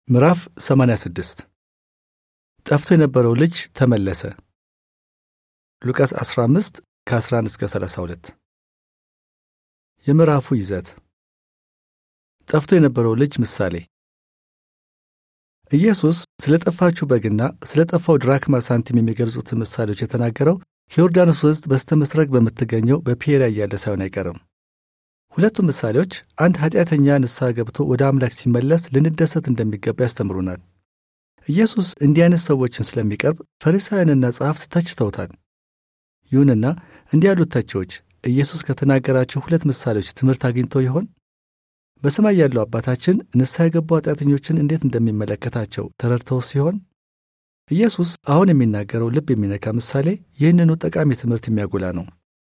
ምዕራፍ 86 ጠፍቶ የነበረው ልጅ ተመለሰ። ሉቃስ 15 ከ11 እስከ 32 የምዕራፉ ይዘት ጠፍቶ የነበረው ልጅ ምሳሌ ኢየሱስ ስለ ጠፋችው በግና ስለ ጠፋው ድራክማ ሳንቲም የሚገልጹትን ምሳሌዎች የተናገረው ከዮርዳኖስ ወንዝ በስተ ምስራቅ በምትገኘው በፔሪያ እያለ ሳይሆን አይቀርም። ሁለቱም ምሳሌዎች አንድ ኃጢአተኛ ንስሐ ገብቶ ወደ አምላክ ሲመለስ ልንደሰት እንደሚገባ ያስተምሩናል። ኢየሱስ እንዲህ አይነት ሰዎችን ስለሚቀርብ ፈሪሳውያንና ጸሐፍት ተችተውታል። ይሁንና እንዲህ ያሉት ተቺዎች ኢየሱስ ከተናገራቸው ሁለት ምሳሌዎች ትምህርት አግኝቶ ይሆን? በሰማይ ያለው አባታችን ንስሐ የገቡ ኃጢአተኞችን እንዴት እንደሚመለከታቸው ተረድተው ሲሆን? ኢየሱስ አሁን የሚናገረው ልብ የሚነካ ምሳሌ ይህንኑ ጠቃሚ ትምህርት የሚያጎላ ነው።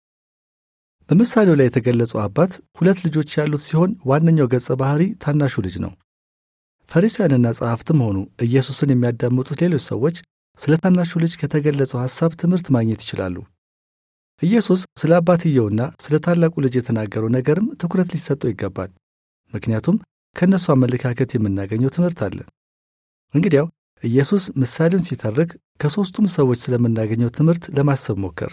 በምሳሌው ላይ የተገለጸው አባት ሁለት ልጆች ያሉት ሲሆን ዋነኛው ገጸ ባህሪ ታናሹ ልጅ ነው። ፈሪሳውያንና ጸሐፍትም ሆኑ ኢየሱስን የሚያዳምጡት ሌሎች ሰዎች ስለ ታናሹ ልጅ ከተገለጸው ሐሳብ ትምህርት ማግኘት ይችላሉ። ኢየሱስ ስለ አባትየውና ስለ ታላቁ ልጅ የተናገረው ነገርም ትኩረት ሊሰጠው ይገባል። ምክንያቱም ከእነሱ አመለካከት የምናገኘው ትምህርት አለ። እንግዲያው ኢየሱስ ምሳሌውን ሲተርክ ከሦስቱም ሰዎች ስለምናገኘው ትምህርት ለማሰብ ሞከር።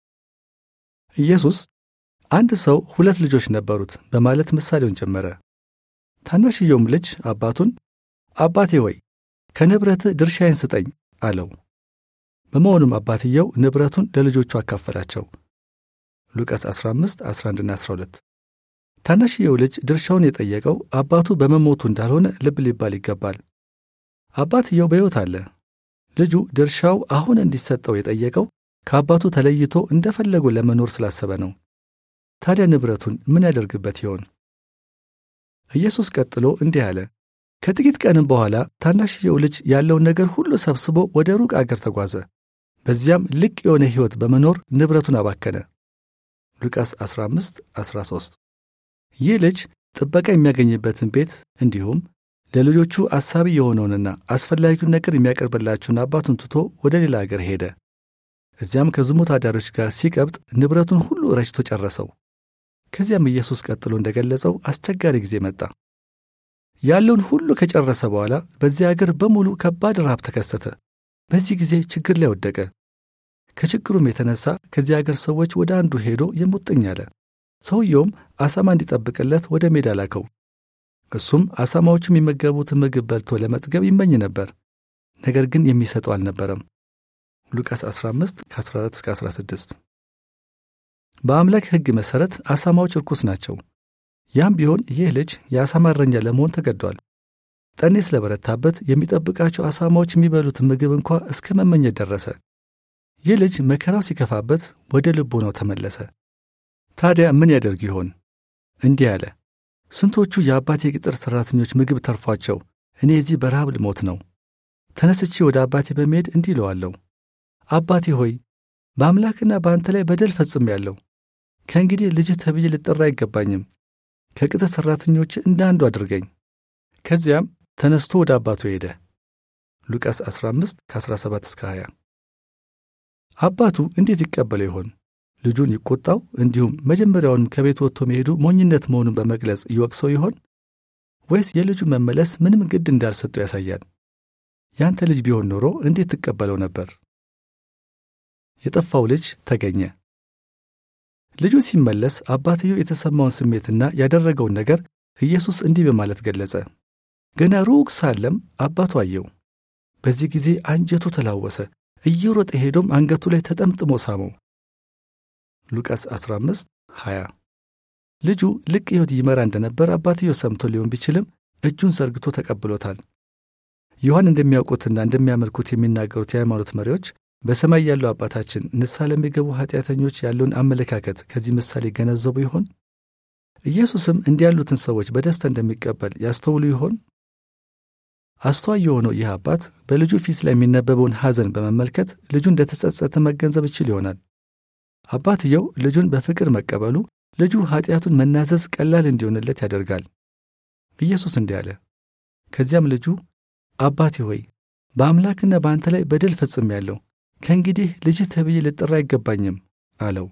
ኢየሱስ አንድ ሰው ሁለት ልጆች ነበሩት በማለት ምሳሌውን ጀመረ። ታናሽየውም ልጅ አባቱን አባቴ ሆይ ከንብረትህ ድርሻዬን ስጠኝ አለው። በመሆኑም አባትየው ንብረቱን ለልጆቹ አካፈላቸው። ሉቃስ 15 11ና 12 ታናሽየው ልጅ ድርሻውን የጠየቀው አባቱ በመሞቱ እንዳልሆነ ልብ ሊባል ይገባል። አባትየው በሕይወት አለ። ልጁ ድርሻው አሁን እንዲሰጠው የጠየቀው ከአባቱ ተለይቶ እንደፈለጉ ለመኖር ስላሰበ ነው። ታዲያ ንብረቱን ምን ያደርግበት ይሆን? ኢየሱስ ቀጥሎ እንዲህ አለ። ከጥቂት ቀንም በኋላ ታናሽየው ልጅ ያለውን ነገር ሁሉ ሰብስቦ ወደ ሩቅ አገር ተጓዘ። በዚያም ልቅ የሆነ ሕይወት በመኖር ንብረቱን አባከነ። ሉቃስ 15 13 ይህ ልጅ ጥበቃ የሚያገኝበትን ቤት እንዲሁም ለልጆቹ አሳቢ የሆነውንና አስፈላጊውን ነገር የሚያቀርብላቸውን አባቱን ትቶ ወደ ሌላ አገር ሄደ። እዚያም ከዝሙት አዳሪዎች ጋር ሲቀብጥ ንብረቱን ሁሉ ረጭቶ ጨረሰው። ከዚያም ኢየሱስ ቀጥሎ እንደገለጸው አስቸጋሪ ጊዜ መጣ። ያለውን ሁሉ ከጨረሰ በኋላ በዚያ አገር በሙሉ ከባድ ረሃብ ተከሰተ። በዚህ ጊዜ ችግር ላይ ወደቀ። ከችግሩም የተነሳ ከዚያ አገር ሰዎች ወደ አንዱ ሄዶ የሙጥኝ አለ። ሰውየውም አሳማ እንዲጠብቅለት ወደ ሜዳ ላከው። እሱም አሳማዎቹ የሚመገቡትን ምግብ በልቶ ለመጥገብ ይመኝ ነበር፣ ነገር ግን የሚሰጠው አልነበረም። ሉቃስ 15 ከ14 እስከ 16 በአምላክ ሕግ መሠረት አሳማዎች ርኩስ ናቸው። ያም ቢሆን ይህ ልጅ የአሳማ እረኛ ለመሆን ተገዷል። ጠኔ ስለበረታበት የሚጠብቃቸው አሳማዎች የሚበሉትን ምግብ እንኳ እስከ መመኘት ደረሰ። ይህ ልጅ መከራው ሲከፋበት ወደ ልቦናው ተመለሰ። ታዲያ ምን ያደርግ ይሆን? እንዲህ አለ። ስንቶቹ የአባቴ ቅጥር ሠራተኞች ምግብ ተርፏቸው እኔ እዚህ በረሃብ ልሞት ነው። ተነስቼ ወደ አባቴ በመሄድ እንዲህ እለዋለሁ፣ አባቴ ሆይ በአምላክና በአንተ ላይ በደል ፈጽሜአለሁ። ከእንግዲህ ልጅህ ተብዬ ልጠራ አይገባኝም። ከቅጥር ሠራተኞች እንደ አንዱ አድርገኝ። ከዚያም ተነስቶ ወደ አባቱ ሄደ። ሉቃስ 15 ከ17 እስከ 20 አባቱ እንዴት ይቀበለው ይሆን? ልጁን ይቆጣው፣ እንዲሁም መጀመሪያውንም ከቤት ወጥቶ መሄዱ ሞኝነት መሆኑን በመግለጽ ይወቅሰው ይሆን? ወይስ የልጁ መመለስ ምንም ግድ እንዳልሰጠው ያሳያል? ያንተ ልጅ ቢሆን ኖሮ እንዴት ትቀበለው ነበር? የጠፋው ልጅ ተገኘ። ልጁ ሲመለስ አባትየው የተሰማውን ስሜትና ያደረገውን ነገር ኢየሱስ እንዲህ በማለት ገለጸ። ገና ሩቅ ሳለም አባቱ አየው። በዚህ ጊዜ አንጀቱ ተላወሰ። እየሮጠ ሄዶም አንገቱ ላይ ተጠምጥሞ ሳመው። ሉቃስ 15 20 ልጁ ልቅ ሕይወት ይመራ እንደነበር አባትየው ሰምቶ ሊሆን ቢችልም እጁን ዘርግቶ ተቀብሎታል። ዮሐን እንደሚያውቁትና እንደሚያመልኩት የሚናገሩት የሃይማኖት መሪዎች በሰማይ ያለው አባታችን ንስሐ ለሚገቡ ኃጢአተኞች ያለውን አመለካከት ከዚህ ምሳሌ ገነዘቡ ይሆን? ኢየሱስም እንዲህ ያሉትን ሰዎች በደስታ እንደሚቀበል ያስተውሉ ይሆን? አስተዋይ የሆነው ይህ አባት በልጁ ፊት ላይ የሚነበበውን ሐዘን በመመልከት ልጁ እንደተጸጸተ መገንዘብ ይችል ይሆናል። አባትየው ልጁን በፍቅር መቀበሉ ልጁ ኃጢአቱን መናዘዝ ቀላል እንዲሆንለት ያደርጋል። ኢየሱስ እንዲህ አለ። ከዚያም ልጁ አባቴ ሆይ በአምላክና በአንተ ላይ በደል ፈጽሜአለሁ ከእንግዲህ ልጅህ ተብዬ ልጠራ አይገባኝም አለው።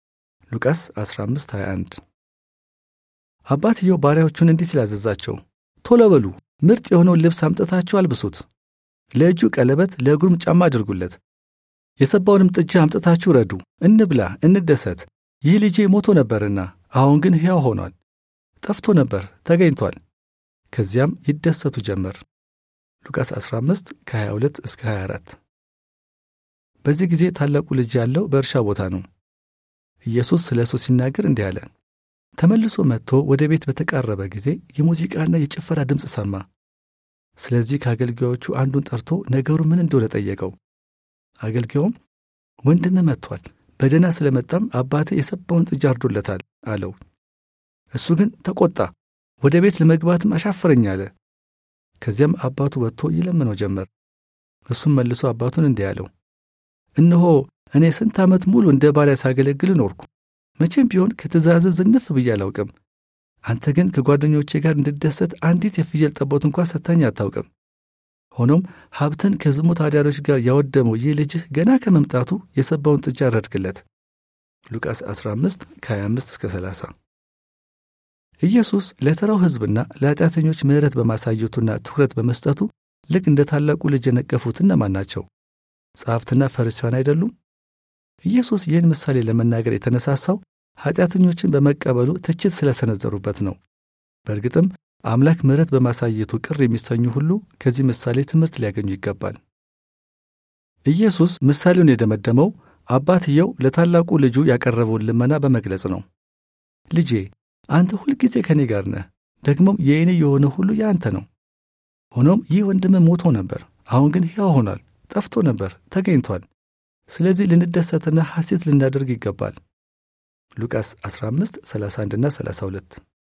ሉቃስ 15 21 አባትየው ባሪያዎቹን እንዲህ ሲል አዘዛቸው፣ ቶሎ በሉ፣ ምርጥ የሆነውን ልብስ አምጥታችሁ አልብሱት፣ ለእጁ ቀለበት፣ ለእግሩም ጫማ አድርጉለት፣ የሰባውንም ጥጃ አምጥታችሁ ረዱ፣ እንብላ፣ እንደሰት። ይህ ልጄ ሞቶ ነበርና አሁን ግን ሕያው ሆኗል፣ ጠፍቶ ነበር ተገኝቷል። ከዚያም ይደሰቱ ጀመር። ሉቃስ 15 ከ22 እስከ 24። በዚህ ጊዜ ታላቁ ልጅ ያለው በእርሻ ቦታ ነው። ኢየሱስ ስለ እሱ ሲናገር እንዲህ አለ። ተመልሶ መጥቶ ወደ ቤት በተቃረበ ጊዜ የሙዚቃና የጭፈራ ድምፅ ሰማ። ስለዚህ ከአገልጋዮቹ አንዱን ጠርቶ ነገሩ ምን እንደሆነ ጠየቀው። አገልጋዩም ወንድምህ መጥቷል፣ በደህና ስለመጣም አባትህ የሰባውን ጥጃ አርዶለታል አለው። እሱ ግን ተቆጣ፣ ወደ ቤት ለመግባትም አሻፈረኝ አለ። ከዚያም አባቱ ወጥቶ ይለምነው ጀመር። እሱም መልሶ አባቱን እንዲህ አለው፣ እነሆ እኔ ስንት ዓመት ሙሉ እንደ ባሪያ ሳገለግል ኖርኩ። መቼም ቢሆን ከትእዛዝ ዝንፍ ብዬ አላውቅም። አንተ ግን ከጓደኞቼ ጋር እንድደሰት አንዲት የፍየል ጠቦት እንኳ ሰጥተኸኝ አታውቅም። ሆኖም ሀብትን ከዝሙት አዳሪዎች ጋር ያወደመው ይህ ልጅህ ገና ከመምጣቱ የሰባውን ጥጃ ረድክለት። ሉቃስ 15 ከ25 እስከ 30። ኢየሱስ ለተራው ሕዝብና ለኃጢአተኞች ምሕረት በማሳየቱና ትኩረት በመስጠቱ ልክ እንደ ታላቁ ልጅ የነቀፉት እነማን ናቸው? ጸሐፍትና ፈሪሳውያን አይደሉም? ኢየሱስ ይህን ምሳሌ ለመናገር የተነሳሳው ኃጢአተኞችን በመቀበሉ ትችት ስለሰነዘሩበት ነው። በእርግጥም አምላክ ምሕረት በማሳየቱ ቅር የሚሰኙ ሁሉ ከዚህ ምሳሌ ትምህርት ሊያገኙ ይገባል። ኢየሱስ ምሳሌውን የደመደመው አባትየው ለታላቁ ልጁ ያቀረበውን ልመና በመግለጽ ነው። ልጄ አንተ ሁልጊዜ ከእኔ ጋር ነህ፣ ደግሞም የእኔ የሆነ ሁሉ የአንተ ነው። ሆኖም ይህ ወንድምህ ሞቶ ነበር፣ አሁን ግን ሕያው ሆኗል፣ ጠፍቶ ነበር፣ ተገኝቷል። ስለዚህ ልንደሰትና ሐሴት ልናደርግ ይገባል። ሉቃስ 15 31ና 32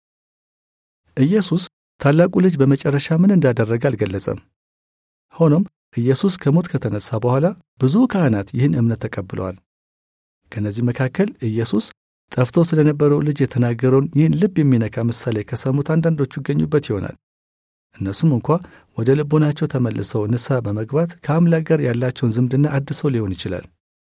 ኢየሱስ ታላቁ ልጅ በመጨረሻ ምን እንዳደረገ አልገለጸም። ሆኖም ኢየሱስ ከሞት ከተነሳ በኋላ ብዙ ካህናት ይህን እምነት ተቀብለዋል። ከእነዚህ መካከል ኢየሱስ ጠፍቶ ስለነበረው ልጅ የተናገረውን ይህን ልብ የሚነካ ምሳሌ ከሰሙት አንዳንዶቹ ይገኙበት ይሆናል። እነሱም እንኳ ወደ ልቦናቸው ተመልሰው ንስሐ በመግባት ከአምላክ ጋር ያላቸውን ዝምድና አድሰው ሊሆን ይችላል።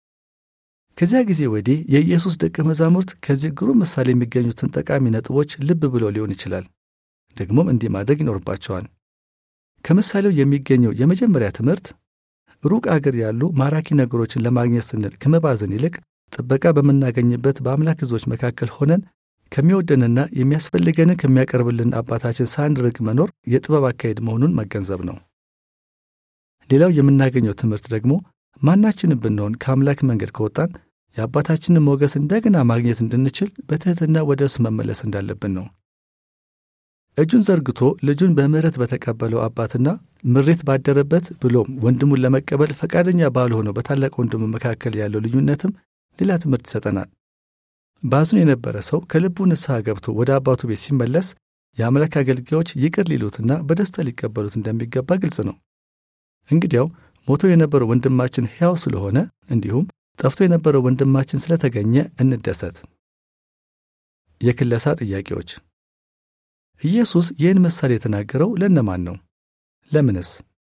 ከዚያ ጊዜ ወዲህ የኢየሱስ ደቀ መዛሙርት ከዚህ ግሩም ምሳሌ የሚገኙትን ጠቃሚ ነጥቦች ልብ ብለው ሊሆን ይችላል። ደግሞም እንዲህ ማድረግ ይኖርባቸዋል። ከምሳሌው የሚገኘው የመጀመሪያ ትምህርት ሩቅ አገር ያሉ ማራኪ ነገሮችን ለማግኘት ስንል ከመባዘን ይልቅ ጥበቃ በምናገኝበት በአምላክ ሕዝቦች መካከል ሆነን ከሚወደንና የሚያስፈልገንን ከሚያቀርብልን አባታችን ሳንርቅ መኖር የጥበብ አካሄድ መሆኑን መገንዘብ ነው። ሌላው የምናገኘው ትምህርት ደግሞ ማናችንም ብንሆን ከአምላክ መንገድ ከወጣን የአባታችንን ሞገስ እንደገና ማግኘት እንድንችል በትሕትና ወደ እሱ መመለስ እንዳለብን ነው። እጁን ዘርግቶ ልጁን በምሕረት በተቀበለው አባትና ምሬት ባደረበት ብሎም ወንድሙን ለመቀበል ፈቃደኛ ባልሆነው በታላቅ ወንድሙ መካከል ያለው ልዩነትም ሌላ ትምህርት ይሰጠናል። ባዝኖ የነበረ ሰው ከልቡ ንስሐ ገብቶ ወደ አባቱ ቤት ሲመለስ የአምላክ አገልጋዮች ይቅር ሊሉትና በደስታ ሊቀበሉት እንደሚገባ ግልጽ ነው። እንግዲያው ሞቶ የነበረው ወንድማችን ሕያው ስለሆነ እንዲሁም ጠፍቶ የነበረው ወንድማችን ስለተገኘ እንደሰት። የክለሳ ጥያቄዎች ኢየሱስ ይህን ምሳሌ የተናገረው ለእነማን ነው? ለምንስ?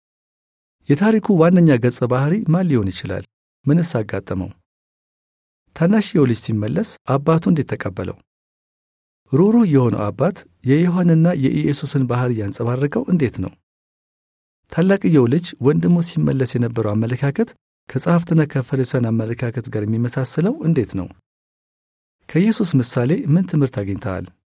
የታሪኩ ዋነኛ ገጸ ባህሪ ማን ሊሆን ይችላል? ምንስ አጋጠመው? ታናሽየው ልጅ ሲመለስ አባቱ እንዴት ተቀበለው? ሩህሩህ የሆነው አባት የዮሐንና የኢየሱስን ባህሪ ያንጸባረቀው እንዴት ነው? ታላቅየው ልጅ ወንድሙ ሲመለስ የነበረው አመለካከት ከጸሐፍትና ከፈሪሳውያን አመለካከት ጋር የሚመሳሰለው እንዴት ነው? ከኢየሱስ ምሳሌ ምን ትምህርት አግኝተሃል?